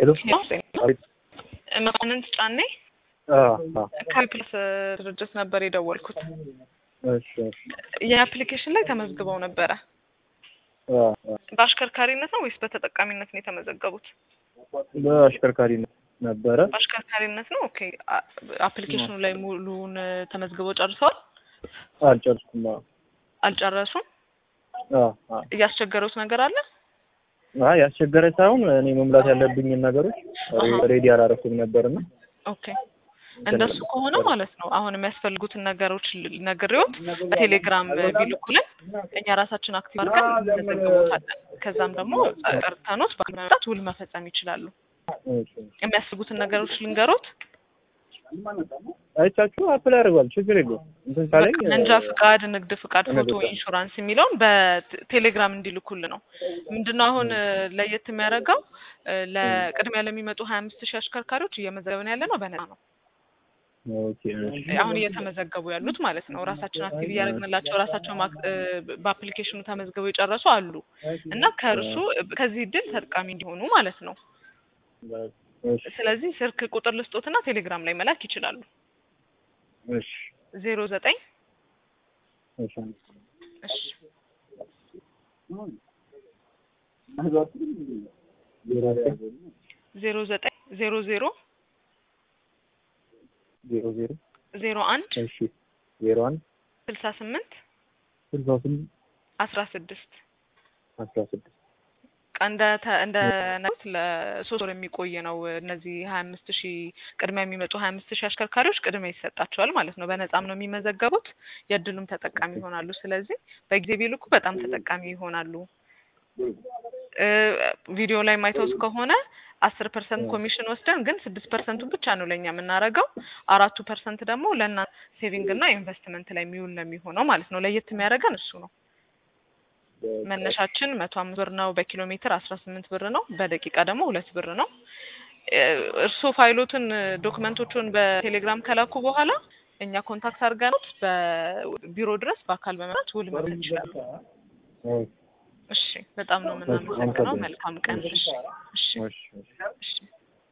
ሄሎ አቤት። መኳንንት ጫኔ አዎ፣ አዎ። ከፕልስ ድርጅት ነበር የደወልኩት። እሺ፣ እሺ። የአፕሊኬሽን ላይ ተመዝግበው ነበረ። አዎ፣ አዎ። በአሽከርካሪነት ነው ወይስ በተጠቃሚነት ነው የተመዘገቡት? በአሽከርካሪነት ነበረ። በአሽከርካሪነት ነው። ኦኬ። አ- አፕሊኬሽኑ ላይ ሙሉውን ተመዝግበው ጨርሰዋል? አልጨርስኩም። አዎ፣ አልጨረሱም? አዎ፣ አዎ። እያስቸገሩት ነገር አለ? አይ ያስቸገረ ሳይሆን እኔ መሙላት ያለብኝን ነገሮች አሃ። ሬዲ አላረኩም ነበርና ኦኬ እንደሱ ከሆነ ማለት ነው አሁን የሚያስፈልጉትን ነገሮች ል- ነግሬዎት በቴሌግራም ቢልኩልን እኛ ራሳችን አክቲቭ አድርገን እንዘግቦታለን። ከዛም ደግሞ ጠርተኖት በመምጣት ውል መፈጸም ይችላሉ። እሺ። የሚያስፈልጉትን ነገሮች ልንገሮት። አይቻችሁ አፕላይ አድርጓል። ችግር የለውም። እንትን ካለኝ መንጃ ፍቃድ፣ ንግድ ፍቃድ፣ ፎቶ፣ እነግርሻለሁ። ኢንሹራንስ የሚለውን በቴሌግራም እንዲልኩል ነው። ምንድነው አሁን እ፣ ለየት የሚያደርገው እ፣ ለቅድሚያ ለሚመጡ ሀያ አምስት ሺህ አሽከርካሪዎች እየመዘገብን ያለ ነው በነፃ ነው። ኦኬ፣ እሺ። አሁን እየተመዘገቡ ያሉት ማለት ነው። ራሳችን አክቲቭ እያደረግንላቸው ራሳቸው ማክ- እ፣ በአፕሊኬሽኑ ተመዝግበው የጨረሱ አሉ እና ከእርሱ ከዚህ እድል ተጠቃሚ እንዲሆኑ ማለት ነው። እሺ፣ ስለዚህ ስልክ ቁጥር ልስጦትና ቴሌግራም ላይ መላክ ይችላሉ። እሺ፣ ዜሮ ዘጠኝ እሺ። እሺ ዜሮ ዘጠኝ ዜሮ ዜሮ ዜሮ ዜሮ ዜሮ አንድ እሺ ዜሮ አንድ ስልሳ ስምንት ስልሳ ስምንት አስራ ስድስት አስራ ስድስት እንደ ተ- እንደ ነት ለሶስት ወር የሚቆይ ነው። እነዚህ ሀያ አምስት ሺህ ቅድሚያ የሚመጡ ሀያ አምስት ሺህ አሽከርካሪዎች ቅድሚያ ይሰጣቸዋል ማለት ነው። በነጻም ነው የሚመዘገቡት፣ የእድሉም ተጠቃሚ ይሆናሉ። ስለዚህ በጊዜ ቢልኩ በጣም ተጠቃሚ ይሆናሉ። እ፣ ቪዲዮ ላይ ማይተውት ከሆነ አስር ፐርሰንት ኮሚሽን ወስደን ግን ስድስት ፐርሰንቱን ብቻ ነው ለእኛ የምናደርገው። አራቱ ፐርሰንት ደግሞ ለእናንተ ሴቪንግ እና ኢንቨስትመንት ላይ የሚውል ነው የሚሆነው ማለት ነው። ለየት የሚያደርገን እሱ ነው። መነሻችን መቶ አምስት ብር ነው። በኪሎ ሜትር አስራ ስምንት ብር ነው። በደቂቃ ደግሞ ሁለት ብር ነው። እ፣ እርስዎ ፋይሎትን ዶክመንቶቹን በቴሌግራም ከላኩ በኋላ እኛ ኮንታክት አድርገኖት በቢሮ ድረስ በአካል በመምጣት ውል መውሰድ ይችላሉ። እሺ፣ በጣም ነው የምናመሰግነው። መልካም ቀን። እሺ፣ እሺ፣ እሺ፣ እሺ። እሺ።